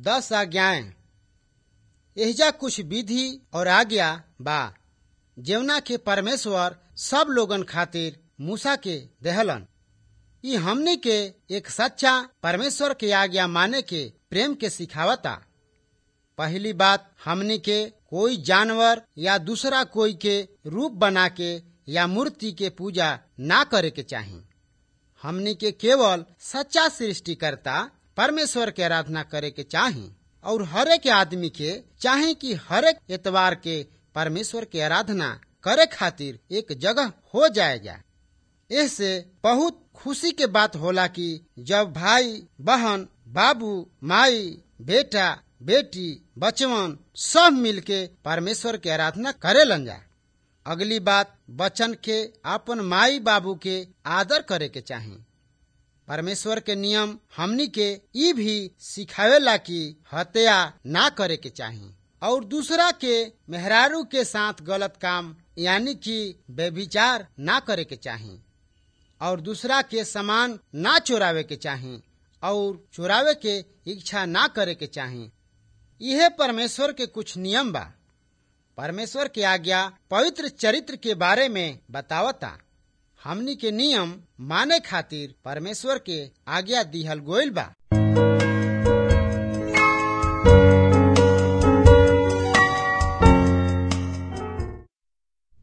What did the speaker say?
दस आज्ञाएं एहिजा कुछ विधि और आज्ञा बा जेवना के परमेश्वर सब लोगन खातिर मूसा के देहलन ई हमनी के एक सच्चा परमेश्वर के आज्ञा माने के प्रेम के सिखावता पहली बात हमनी के कोई जानवर या दूसरा कोई के रूप बना के या मूर्ति के पूजा ना करे के चाही हमनी के केवल सच्चा सृष्टिकर्ता परमेश्वर के आराधना करे के चाही और हरेक आदमी के चाहे कि हरेक एतवार के परमेश्वर के आराधना करे खातिर एक जगह हो जाएगा इससे बहुत खुशी के बात होला कि जब भाई बहन बाबू माई बेटा बेटी बचवन सब मिलके परमेश्वर के आराधना करे लन जा अगली बात बचन के अपन माई बाबू के आदर करे के चाही परमेश्वर के नियम हमनी के ई भी सिखावेला कि हत्या ना करे के चाही और दूसरा के मेहरारू के साथ गलत काम यानी कि व्यभिचार ना करे के चाही और दूसरा के सामान ना चोरावे के चाही और चोरावे के इच्छा ना करे के चाही यह परमेश्वर के कुछ नियम बा परमेश्वर के आज्ञा पवित्र चरित्र के बारे में बतावता हमनी के नियम माने खातिर परमेश्वर के आज्ञा दिहल गोइल बा